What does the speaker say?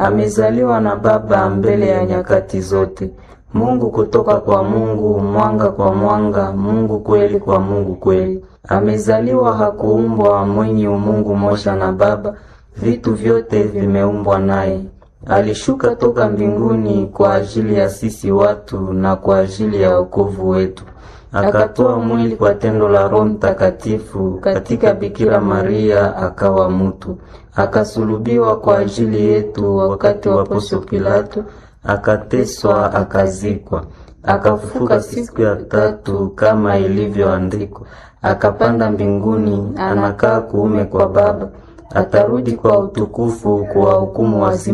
amezaliwa na Baba mbele ya nyakati zote. Mungu kutoka kwa Mungu, mwanga kwa mwanga, Mungu kweli kwa Mungu kweli. Amezaliwa, hakuumbwa, mwenye umungu moja na Baba, vitu vyote vimeumbwa naye. Alishuka toka mbinguni kwa ajili ya sisi watu na kwa ajili ya wokovu wetu akatoa mwili kwa tendo la Roho Mtakatifu katika Bikira Maria, akawa mutu, akasulubiwa kwa ajili yetu wakati wa Poncio Pilato, akateswa, akazikwa, akafufuka siku ya tatu kama ilivyoandikwa, akapanda mbinguni, anakaa kuume kwa Baba, atarudi kwa utukufu kuwahukumu wazima